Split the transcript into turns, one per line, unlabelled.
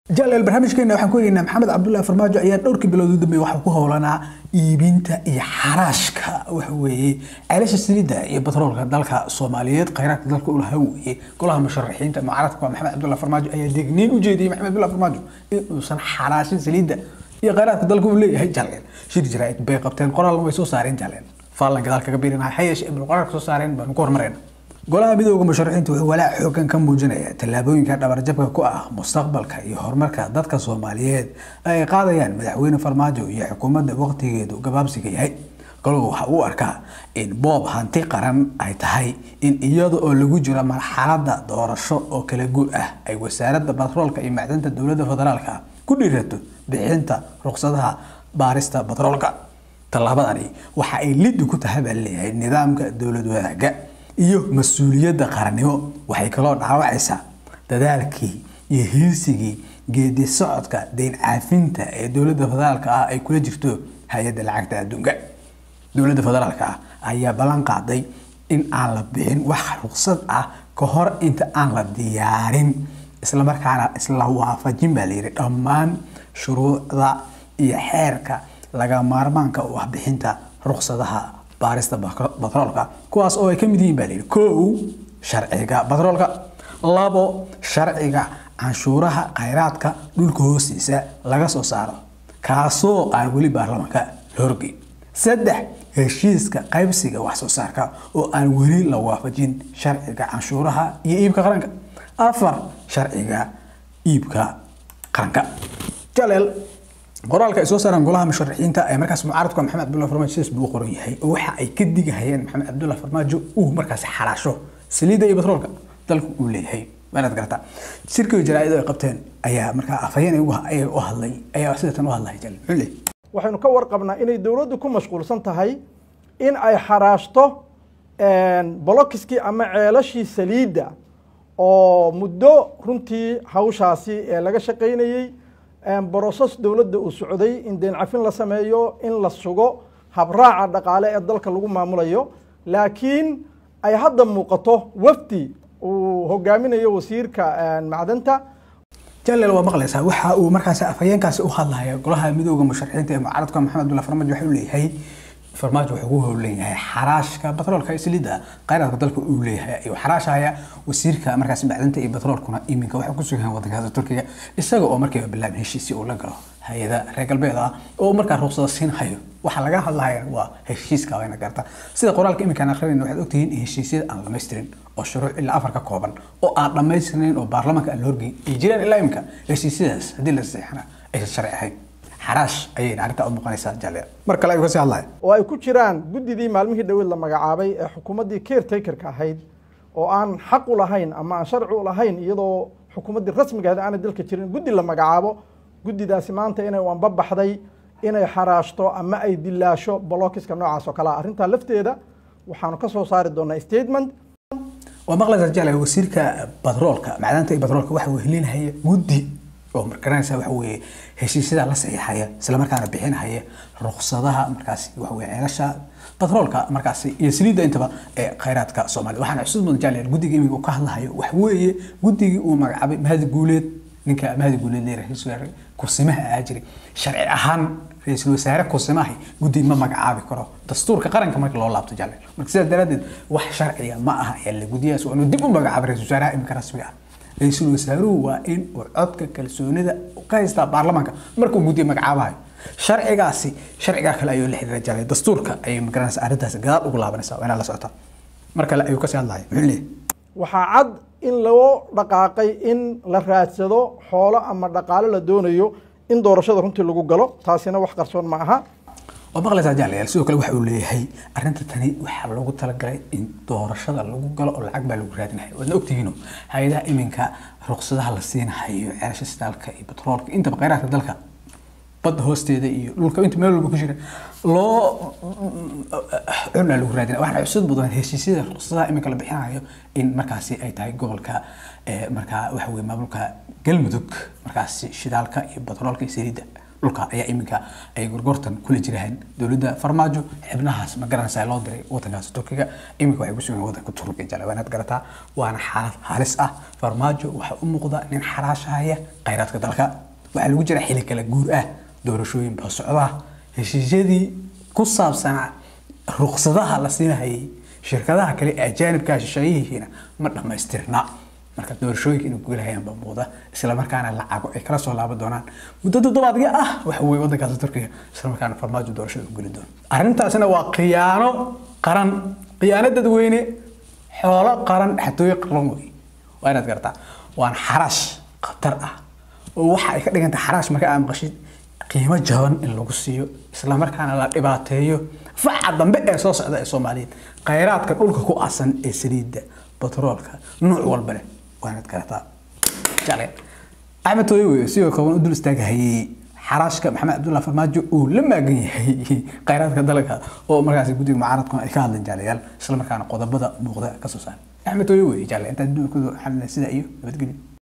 jaleel barnaamijkeena waxaan ku eegaynaa maxamed cabdullaahi farmaajo ayaa dhowrkii bilood u dambeeyey waxaa ku howlanaa iibinta iyo xaraashka waxa weeye ceelasha saliidda iyo batroolka dalka soomaaliyeed khayraadka dalka u lahaa weeye golaha musharaxiinta mucaaradka waa maxamed cabdullaahi farmaajo ayaa digniin u jeediyey maxamed cabdullaahi farmaajo inuusan xaraashin saliidda iyo khayraadka dalka uu leeyahay jaleel shir jaraa'id bay qabteen qoraalna way soo saareen jaleel faallan gadaal kaga biirinaha ha yeeshee ibnu qoraalka soo saareen baanu ku hormarayna golaha midooda musharaxiintu wuxuu walaac xoogan ka muujinaya tallaabooyinka dhabarjabka ku ah mustaqbalka iyo horumarka dadka soomaaliyeed ay qaadayaan madaxweyne farmaajo iyo xukuumadda waqtigeedu gabaabsiga yahay goluhu waxa uu arkaa in boob hanti qaran ay tahay in iyada oo lagu jiro marxaladda doorasho oo kala guur ah ay wasaaradda batroolka iyo macdanta dowladda federaalka ku dhiirato bixinta ruqsadaha baarista batroolka tallaabadani waxa ay liddi ku tahay baa leeyahay nidaamka dowlad wadaaga iyo mas-uuliyadda qarannimo waxay kaloo dhaawacaysaa dadaalkii iyo hiirsigii geedi socodka deyn caafinta ee dowladda federaalka ah ay kula jirto hay-adda lacagta adduunka dowladda federaalka ah ayaa ballan qaaday in aan la bixin wax ruqsad ah ka hor inta aan la diyaarin islamarkaana isla waafajin baa layidhi dhammaan shuruucda iyo xeerka laga maarmaanka u ah bixinta ruqsadaha baarista batroolka kuwaas oo ay ka mid yihiin baa layidhi kow sharciga batroolka labo sharciga canshuuraha khayraadka dhulka hoostiisa laga soo saaro kaasoo aan weli baarlamaanka la horgeyn saddex heshiiska qaybsiga wax soo saarka oo aan weli la waafajin sharciga canshuuraha iyo iibka qaranka afar sharciga iibka qaranka jaleel qoraalka ay soo saaraan golaha musharaxiinta ee markaas mucaaradka maxamed cabdullahi farmaajo sidaas buu u qoran yahay oo waxa ay ka digahayeen maxamed cabdullahi farmaajo uu markaas xalaasho saliidda iyo batroolka dalku uu leeyahay waanaad garataa shirkiga jaraa'id ay qabteen ayaa markaa afhayeen ayaga u hadlay ayaa sidatan u hadlay jal muxuu leeyahay
waxaynu ka warqabnaa inay dowladdu ku mashquulsan tahay in ay xaraashto bolokiskii ama ceelashii saliidda oo muddo runtii hawshaasi ee laga shaqaynayey broses dowladda uu socday in deen cafin la sameeyo in la sugo habraaca dhaqaale ee dalka lagu maamulayo laakiin ay hadda muuqato wafdi uu hogaaminayo wasiirka macdanta
jaleel waa maqlaysaa waxa uu markaasi afhayeenkaasi u hadlaya golaha midooda musharaxiinta ee mucaaradka maxamed abdullahi farmaajo waxa uu leeyahay farmaajo wuxuu ku howlan yahay xaraashka batroolka iyo saliidda khayraadka dalka uu leeyahay ayuu xaraashaya wasiirka markaasi macdanta iyo batroolkuna iminka waxay ku sugan wadankaasi turkiga isaga oo markiiba bilaabin heshiisi uu la galo hay-ada reer galbeed ah oo markaa ruqsada siin hayo waxa laga hadlaya waa heshiiska wayna garta sida qoraalka iminkaan akrinayna waxaad ogtihiin in heshiisyada aan dhamaystirin oo shuruuc ilaa afar ka kooban oo aan dhammaystirnayn oo baarlamaanka aan la horgeyn ay jiraan ilaa iminka heshiisyadaas haddii la saxeexana aysan sharci ahayn xaraash ayayna arrintaa u muuqanaysaa jalle mar kale ayuu kasii hadlaya
oo ay ku jiraan guddidii maalmihii dhaweed la magacaabay ee xukuumaddii caretakerka ahayd oo aan xaq u lahayn ama aan sharci u lahayn iyadoo xukuumaddii rasmiga ahayd aanay dalka jirin guddi la magacaabo guddidaasi maanta inay anbabaxday inay xaraashto ama ay dilaasho bolokiska noocaas oo kale ah arrintaa lafteeda waxaanu ka soo saari doonaa statement
waa maqlaysaa jalle wasiirka batroolka macdanta iyo batroolka waxa uu helinaya guddi oo garanaysa waxa weeye heshiisyada la saxiixaya isla markaana bixinaya ruqsadaha markaasi waxa weeye ceelasha batroolka markaasi iyo saliidda intaba ee khayraadka soomaaliya waxaana xusuus mudan jaaleel guddiga imiga uu ka hadlahayo waxa weeye guddigii uu magacaabay mahadi guuleed ninka mahadi guuleed leeyahay ra-iisul wasaare kursimaha ahaa jiray sharci ahaan ra-iisul wasaare kursimahi guddi ma magacaabi karo dastuurka qaranka marka loo laabto jaaleel marka sidaas daraaddeed wax sharciga ma aha ee la guddiyaas waa inuu dib u magacaabay ra-iisul wasaaraha iminka rasmiga ah ra-iisul wasaaruhu waa in uu codka kalsoonida ka haystaa baarlamaanka markuu guddiya magacaabahayo sharcigaasi sharcigaa kale ayuu la xiriira jalay dastuurka ayay magaranaysa arrintaasi gadaal ugu laabanaysaa waa inaad la socotaa mar kale ayuu kasii hadlaya muxuu leeyahay
waxaa cad in loo dhaqaaqay in la raadsado xoolo ama dhaqaalo la doonayo in doorashada runtii lagu galo taasina wax qarsoon ma aha
waa maqlaysaa jaalayaal sidoo kale waxa uu leeyahay arrinta tani waxaa loogu talagalay in doorashada lagu galo oo lacag baa lagu raadinayo waadna ogtihiino hay-adaha iminka ruqsadaha la siinahayo ceelasha sitaalka iyo batroolka intaba khayraadka dalka badda hoosteeda iyo dhulka inta meel walba ku jira loo cunaa lagu raadinaya waxaana xusuud mudan heshiisyada ruqsadaha iminka la bixinayo in markaasi ay tahay gobolka markaa waxa weye maamulka galmudug markaasi shidaalka iyo batroolka iyo saliidda dhulka ayaa iminka ay gorgortan kula jiraan dowladda farmaajo xibnahaas ma garanaysaa loo diray wadankaas turkiga iminka waxay ku sugan wadanka turkiga jale waanaad garataa waana xaalad halis ah farmaajo waxaa u muuqda nin xaraashahaya khayraadka dalka waxaa lagu jira xili kala guur ah doorashooyin baa socda heshiisyadii ku saabsanaa ruqsadaha la siinahayay shirkadaha kale ee ajaanibka shisheeyihiina ma dhammaystirna marka doorashooyinka inay guulahayaan baa muuqda islamarkaana lacago ay kala soo laaban doonaan muddo toddobaadga ah waxa weye wadankaas turkiga islamarkaana farmaajo doorashada u geli doono arrintaasina waa khiyaano qaran khiyaano dadweyne xoolo qaran xatooyo qaran wey waa inaad garataa waana xaraash khatar ah oo waxa ay ka dhigantahay xaraash marka aad maqashid qiimo jaban in lagu siiyo islamarkaana la dhibaateeyo faca dambe ee soo socda ee soomaaliyeed khayraadka dhulka ku aasan ee saliidda batroolka nuuc walba leh waanaad garataa jale axmed tooye wey sidoo kooban u dul istaagahayay xaraashka maxamed cabdullahi farmaajo uu la maagan yahay khayraadka dalka oo markaasi guddiga mucaaradkuna ay ka hadleen jaalayaal islamarkaana qodobada muuqda ka soo saaray axmed tooye wey jale intaad duunkooda xalina sida iyo nabadgelyo